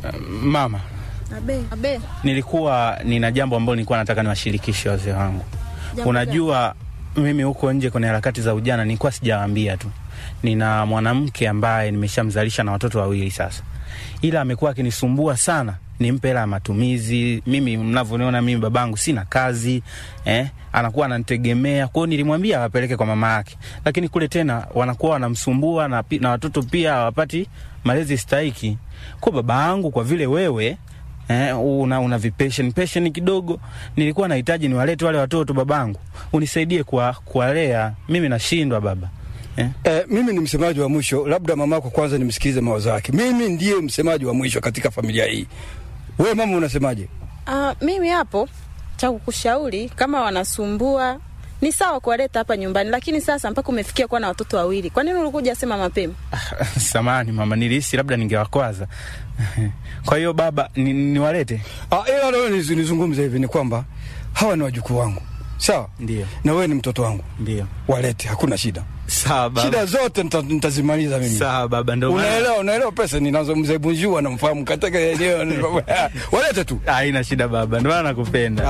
Mama, Abe. Abe. nilikuwa nina jambo ambalo nilikuwa nataka niwashirikishe wazee wangu. Jambo Unajua mimi huko nje kwenye harakati za ujana nilikuwa sijawaambia tu, nina mwanamke ambaye nimeshamzalisha na watoto wawili sasa, ila amekuwa akinisumbua sana nimpe hela ya matumizi. Mimi mnavyoniona mimi babangu sina kazi eh, anakuwa ananitegemea. Kwa hiyo nilimwambia awapeleke kwa mama yake, lakini kule tena wanakuwa wanamsumbua na, pi- na watoto pia hawapati malezi stahiki. Kwa baba yangu, kwa vile wewe Eh, una, una vipesheni pesheni kidogo, nilikuwa nahitaji niwalete wale watoto babangu, unisaidie kuwa- kuwalea. Mimi nashindwa baba eh? Eh, mimi ni msemaji wa mwisho, labda mamako kwanza nimsikilize mawazo yake. Mimi ndiye msemaji wa mwisho katika familia hii. Wewe mama unasemaje? Ah, mimi hapo cha kukushauri kama wanasumbua ni sawa kuwaleta hapa nyumbani, lakini sasa mpaka umefikia kuwa na watoto wawili, kwa nini ulikuja sema mapema? Samani mama, nilihisi labda ningewakwaza. Kwa hiyo baba, ni- niwalete? Ah, ila leo niz- nizungumze hivi ni kwamba hawa ni wajukuu wangu, sawa, Ndio, na wewe ni mtoto wangu, ndio. walete, hakuna shida. Sawa baba. Shida zote nita- nitazimaliza mimi. Sawa baba, ndio maana Unaelewa, unaelewa pesa ninazo. Mzee Bunjua namfahamu katika eneo walete tu. haina shida baba, ndio maana nakupenda.